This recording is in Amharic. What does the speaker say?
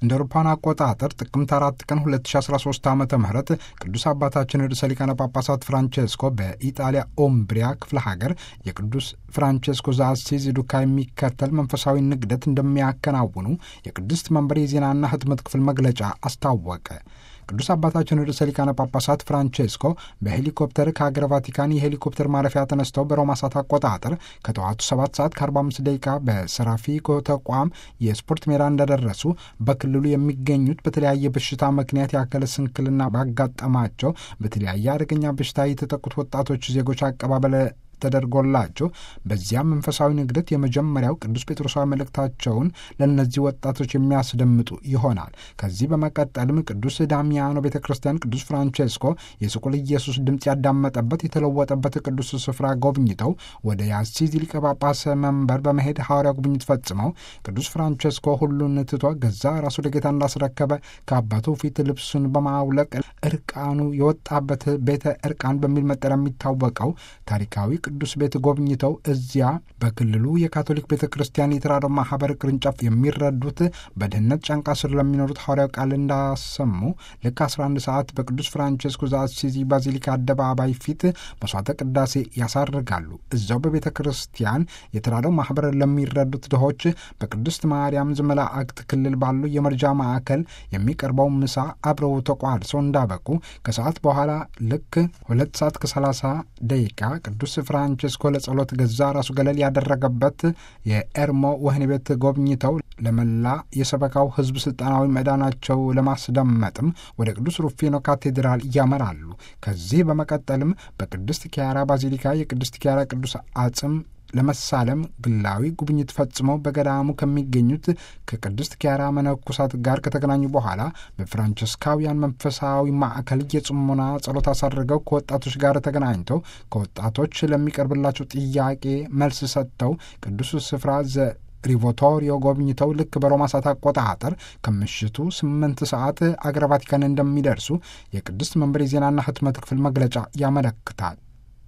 እንደ አውሮፓውያን አቆጣጠር ጥቅምት አራት ቀን 2013 ዓ ም ቅዱስ አባታችን ርዕሰ ሊቃነ ጳጳሳት ፍራንቼስኮ በኢጣሊያ ኦምብሪያ ክፍለ ሀገር የቅዱስ ፍራንቼስኮ ዘአሲዚ ዱካ የሚከተል መንፈሳዊ ንግደት እንደሚያከናውኑ የቅድስት መንበር የዜናና ህትመት ክፍል መግለጫ አስታወቀ። ቅዱስ አባታችን ርዕሰ ሊቃነ ጳጳሳት ፍራንቼስኮ በሄሊኮፕተር ከሀገር ቫቲካን የሄሊኮፕተር ማረፊያ ተነስተው በሮማ ሰዓት አቆጣጠር ከጠዋቱ 7 ሰዓት ከ45 ደቂቃ በሰራፊኮ ተቋም የስፖርት ሜዳ እንደደረሱ በክልሉ የሚገኙት በተለያየ በሽታ ምክንያት የአካለ ስንክልና ባጋጠማቸው በተለያየ አደገኛ በሽታ የተጠቁት ወጣቶች ዜጎች አቀባበል ተደርጎላቸው በዚያም መንፈሳዊ ንግደት የመጀመሪያው ቅዱስ ጴጥሮሳዊ መልእክታቸውን ለእነዚህ ወጣቶች የሚያስደምጡ ይሆናል። ከዚህ በመቀጠልም ቅዱስ ዳሚያኖ ቤተ ክርስቲያን ቅዱስ ፍራንቼስኮ የስቁል ኢየሱስ ድምፅ ያዳመጠበት የተለወጠበት ቅዱስ ስፍራ ጎብኝተው ወደ የአሲዚ ሊቀ ጳጳስ መንበር በመሄድ ሐዋርያ ጉብኝት ፈጽመው ቅዱስ ፍራንቼስኮ ሁሉን ትቶ ገዛ ራሱ ለጌታ እንዳስረከበ ከአባቱ ፊት ልብሱን በማውለቅ እርቃኑ የወጣበት ቤተ እርቃን በሚል መጠሪያ የሚታወቀው ታሪካዊ ቅዱስ ቤት ጎብኝተው እዚያ በክልሉ የካቶሊክ ቤተ ክርስቲያን የተራድኦ ማህበር ቅርንጫፍ የሚረዱት በድህነት ጫንቃ ስር ለሚኖሩት ሐዋርያው ቃል እንዳሰሙ ልክ 11 ሰዓት በቅዱስ ፍራንቼስኮ ዘአሲዚ ባዚሊካ አደባባይ ፊት መስዋዕተ ቅዳሴ ያሳርጋሉ። እዚያው በቤተ ክርስቲያን የተራድኦ ማህበር ለሚረዱት ድሆች በቅድስት ማርያም ዘመላእክት ክልል ባሉ የመርጃ ማዕከል የሚቀርበው ምሳ አብረው ተቋድሰው እንዳበቁ ከሰዓት በኋላ ልክ ሁለት ሰዓት ከሰላሳ ደቂቃ ቅዱስ ፍራንቼስኮ ለጸሎት ገዛ ራሱ ገለል ያደረገበት የኤርሞ ወህኒ ቤት ጎብኝተው ለመላ የሰበካው ሕዝብ ስልጣናዊ መዳናቸው ለማስደመጥም ወደ ቅዱስ ሩፊኖ ካቴድራል ያመራሉ። ከዚህ በመቀጠልም በቅድስት ኪያራ ባዚሊካ የቅድስት ኪያራ ቅዱስ አጽም ለመሳለም ግላዊ ጉብኝት ፈጽመው በገዳሙ ከሚገኙት ከቅድስት ኪያራ መነኮሳት ጋር ከተገናኙ በኋላ በፍራንቸስካውያን መንፈሳዊ ማዕከል የጽሞና ጸሎት አሳድርገው ከወጣቶች ጋር ተገናኝተው ከወጣቶች ለሚቀርብላቸው ጥያቄ መልስ ሰጥተው ቅዱስ ስፍራ ዘ ሪቮቶሪዮ ጎብኝተው ልክ በሮማ ሰዓት አቆጣጠር ከምሽቱ ስምንት ሰዓት አገረ ቫቲካን እንደሚደርሱ የቅድስት መንበር የዜናና ህትመት ክፍል መግለጫ ያመለክታል።